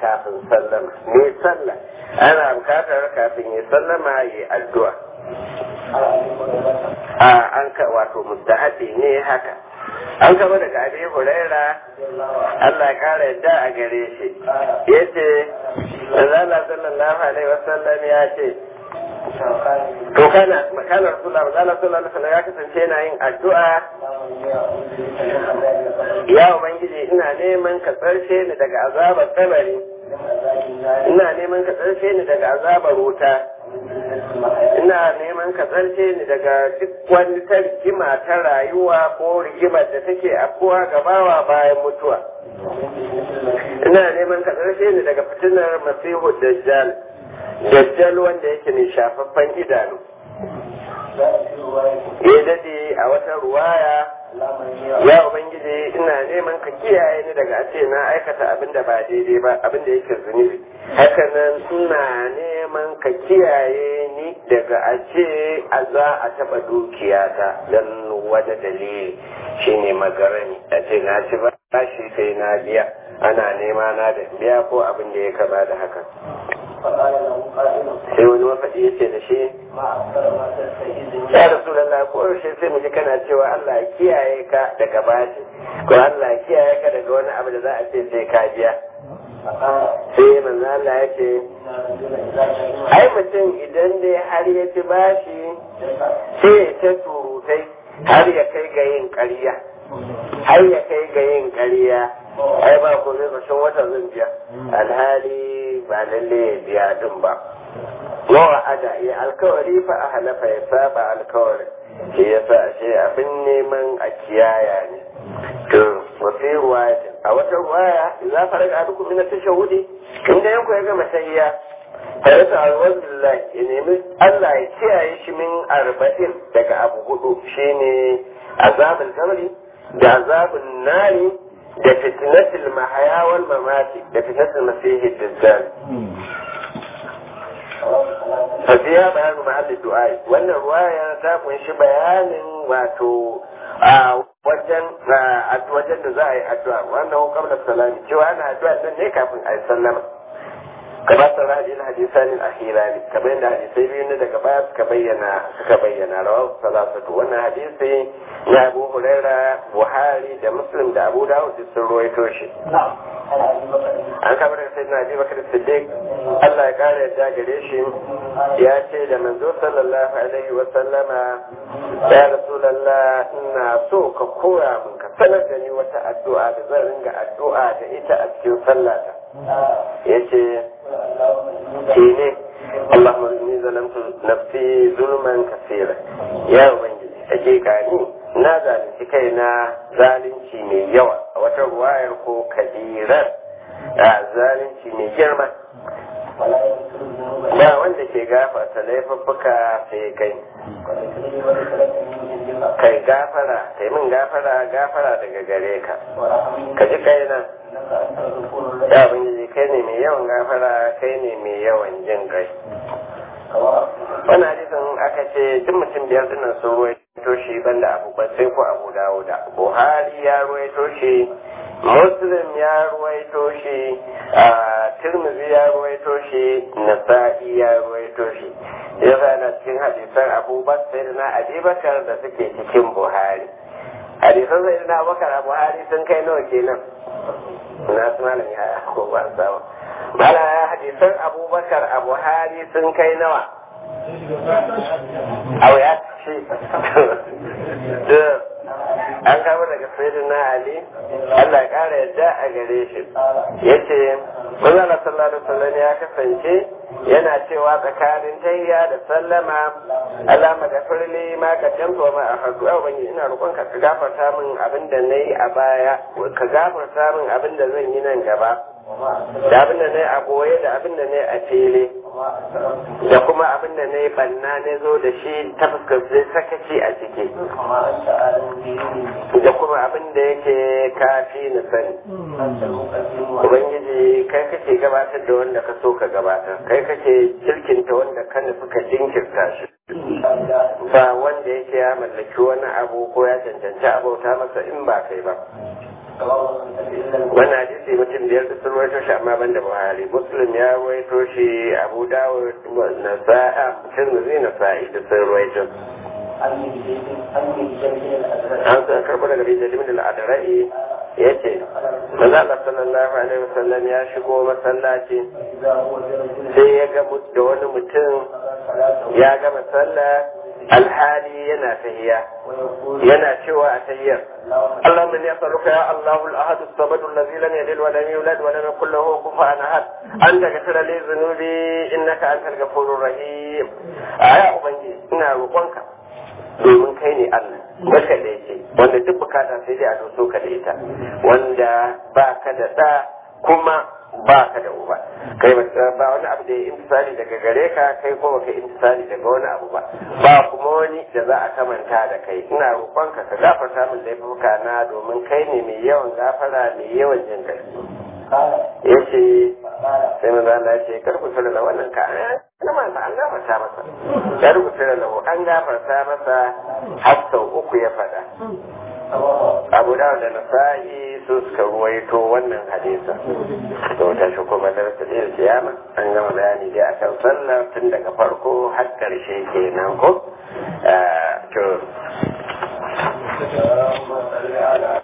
kafin sallama me sallah ana bukatar kafin ya sallama ya addu'a a an ka wato mustahabi ne haka an kama daga abi huraira Allah ya kara yadda a gare shi yace Allah sallallahu alaihi wasallam ya ce to kana kana rasulullah Allah sallallahu alaihi wasallam ya kasance yana yin addu'a ya ubangiji ina neman ka tsarshe ni daga azabar kabari ina neman ka tsarshe ni daga azabar wuta ina neman ka tsarshe ni daga duk wani ta rigima ta rayuwa ko rigimar da take afkuwa gabawa bayan mutuwa ina neman ka tsarshe ni daga fitinar masihu dajjal dajjal wanda yake mai shafaffen idanu ya dade a wata ruwaya ya ubangiji ina neman ka kiyaye ni daga a ce na aikata abin da ba daidai ba abin da yake zunubi hakanan ina neman ka kiyaye ni daga a ce a za a taba dukiyata don wani dalili shine magarani a ce na ci ba shi sai na biya ana nema na da biya ko abin da ya kama da haka sai wani mafaɗi ya ce da shi ya rasu da na koyaushe sai mu ji kana cewa Allah ya kiyaye ka daga bashi ko Allah ya kiyaye ka daga wani abu da za a ce sai ka biya sai manzo Allah ya ce ai mutum idan dai har ya ci bashi sai ya ta surutai har ya kai ga yin ƙarya har ya kai ga yin ƙarya ai ba ko zai ƙarshen wata zan biya alhali ba lalle ya biya din ba yawa ada ya alkawari fa a halafa ya saba alkawarin shi ya sa shi abin neman a kiyaya ne to wasu ruwaya a wata ruwaya za fara ga duk min tashahudi inda yanku ya gama tahiyya tare da alwazillah ya nemi Allah ya kiyaye shi min arba'in daga abu hudu shine azabul kabri da azabun nari da fitnatul mahaya wal mamati da fitnatul masihi dajjal Fasiya bayanin mahallin du'ai wannan ruwaya ta kunshi bayanin wato a wajen wajen da za a yi addu'a wannan hukamar salami cewa ana addu'a nan ne kafin a yi sallama kamar sauran hadin hadisan al-akhirani kamar yadda hadisai biyu ne daga baya suka bayyana suka bayyana rawahu salasatu wannan hadisi na Abu Huraira Buhari da Muslim da Abu Dawud sun ruwaito shi an kamar da sai na Abi Bakar Siddiq Allah ya kare yadda gare shi ya ce da manzo sallallahu alaihi wa sallama ya rasulullah ina so ka koya min ka sanar da ni wata addu'a da zan ringa addu'a da ita a cikin sallata yace shi ne Allahumma inni zalamtu nafsi zulman kasira ya ubangiji hakika ni na zalunci kaina zalunci mai yawa a wata ruwayar ko kabirar a zalunci mai girma ba wanda ke gafarta laifuffuka sai kai kai gafara kai min gafara gafara daga gare ka ka ji kaina ya ubangiji kai ne mai yawan gafara kai ne mai yawan jin kai wani hadisin aka ce duk mutum biyar dinnan sun ruwaito shi banda abu sai ko abu dawuda buhari ya ruwaito shi muslim ya ruwaito shi a tirmidhi ya ruwaito shi nasa'i ya ruwaito shi ya na cikin hadisan abubakar na abubakar da suke cikin buhari hadisan sai na abubakar a buhari sun kai nawa kenan na su malam ya ko ba sawa mala hadisan abubakar a buhari sun kai nawa au ya ce an kama daga sayyidina ali Allah ya kara yadda a gare shi yace manzon sallallahu alaihi wasallam ya kasance yana cewa tsakanin tayya da sallama Allah magafirli ma ka jamfa ma a hadu a wani ina roƙon ka gafarta min abin da nayi a baya ka gafarta min abin da zan yi nan gaba da abin da nayi a goye da abin da nayi a fili da kuma abin da nayi banna ne zo da shi ta fuskar sakaci a ciki da kuma abin da yake kafi na sani ubangiji kai kake gabatar da wanda ka so ka gabatar kai kake jirkinta wanda ka nufi ka jinkirta shi ba wanda yake ya mallaki wani abu ko ya cancanci abauta masa in ba kai ba wannan hadisi mutum biyar da sun rawaito shi amma banda buhari muslim ya rawaito shi abu dawud nasa'a tirmidhi nasa'i da sun rawaito an san karɓo daga bin jalimin al'adarai ya ce manzo Allah sallallahu alaihi wasallam ya shigo masallaci sai ya ga da wani mutum ya gama sallah alhali yana tahiya yana cewa a tahiyar Allah min yasaluka ya Allahu al-ahad as-samad alladhi lam yalid wa lam yulad wa lam yakul lahu kufuwan ahad an daga tara li zunubi innaka antal ghafurur rahim aya ubangiji ina roƙonka domin kai ne Allah maka da yake wanda duk bukata sai dai a doso ka da ita wanda ba ka da ɗa kuma ba ka da uba kai ba wani abu da ya intisali daga gare ka kai kuma ka intisali daga wani abu ba ba kuma wani da za a kamanta da kai ina roƙonka ka gafarta min laifuka na domin kai ne mai yawan gafara mai yawan jin kai ya ce sai mun zala ce kar ku tura da wannan ka na masa an gafarta masa kar ku tura da an gafarta masa har sau uku ya faɗa abu da da nasa'i su suka ruwaito wannan hadisa to ta shi kuma darasa da kiyama an gama bayani dai akan sallah tun daga farko har karshe kenan ko to